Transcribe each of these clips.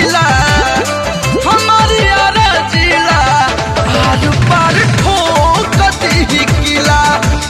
जिला हमारी यारा जिला आर पार ठोक दी किला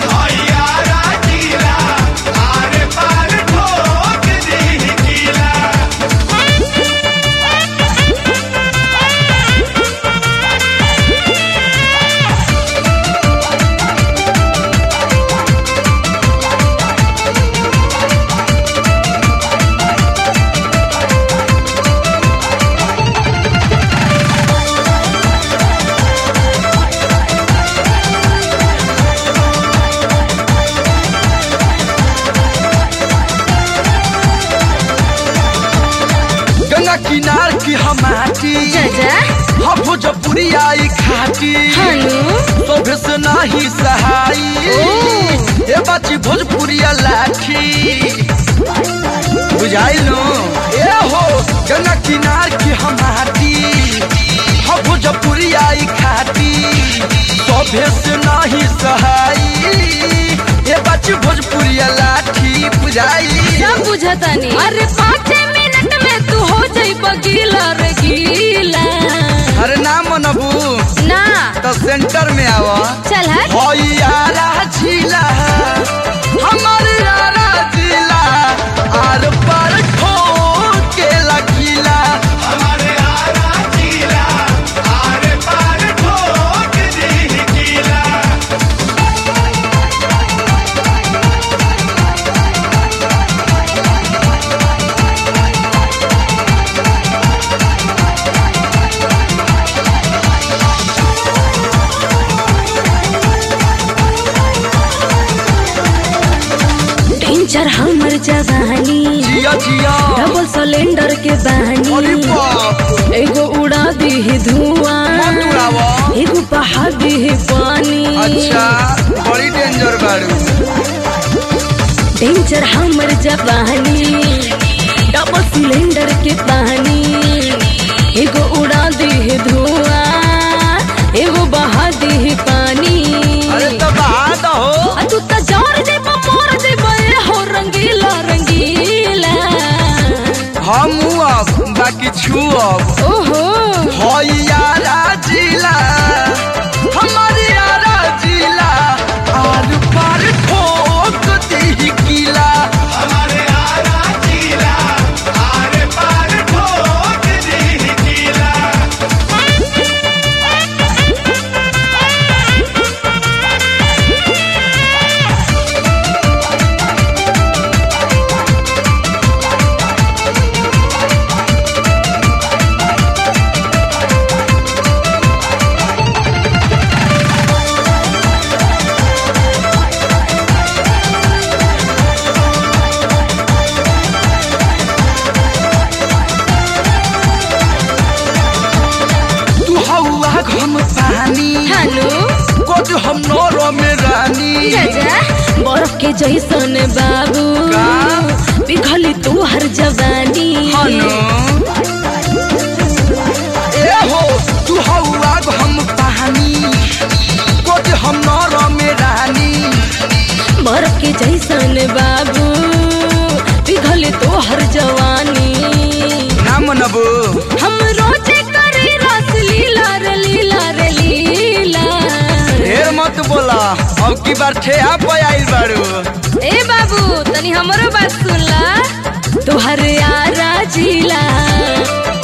गंगा किनार की हमाटी जजा हम भोजपुरी आई खाटी हनु तोभे से नाही सहाई ए बाची भोजपुरिया लाठी बुझाइलो ए हो गंगा किनार की हमाटी हम भोजपुरी आई खाटी तोभे से नाही सहाई ए बाची भोजपुरिया लाठी बुझाई सब बुझतानी अरे पाँच मिनट में तू हो जाइब गीला रे गीला अरे ना मनबू ना तो सेंटर में आवा चल हट होई यारा जिला हमर यारा जिला आर पार ठोके लकीला डेंजर हमर जवानी जिया जिया डबल सिलेंडर के अरे बहानी बाप एगो उड़ा दी मत धुआं उड़ावा एगो बहा दी पानी अच्छा बड़ी डेंजर बाड़ू डेंजर हमर जवानी डबल सिलेंडर के पानी एगो उड़ा दी धुआं एगो बहा दी पानी अरे तो बहा दो आ तू त जोर दे मोर दे बे हो रंगीला रंगीला हम अब बाकी छू अब ओहो होई यारा जिला हमर यारा जिला आर पार ठोक दी किला तू हौआ घम पानी हनु कोज हम नौरो में रानी जजा बर्फ के जैसन बाबू का? पिघली तू हर जवानी हनु ए हो तू हौआ घम पानी कोज हम नौरो में रानी बर्फ के जैसन बाबू पिघली तू हर जवानी ना मनबू हम रोजे करी रस लीला रे लीला रे लीला ढेर मत बोला अब की बार ठेहा पे आइल बाड़ू ए बाबू तनी हमरो बात सुन ला तोहर यारा जिला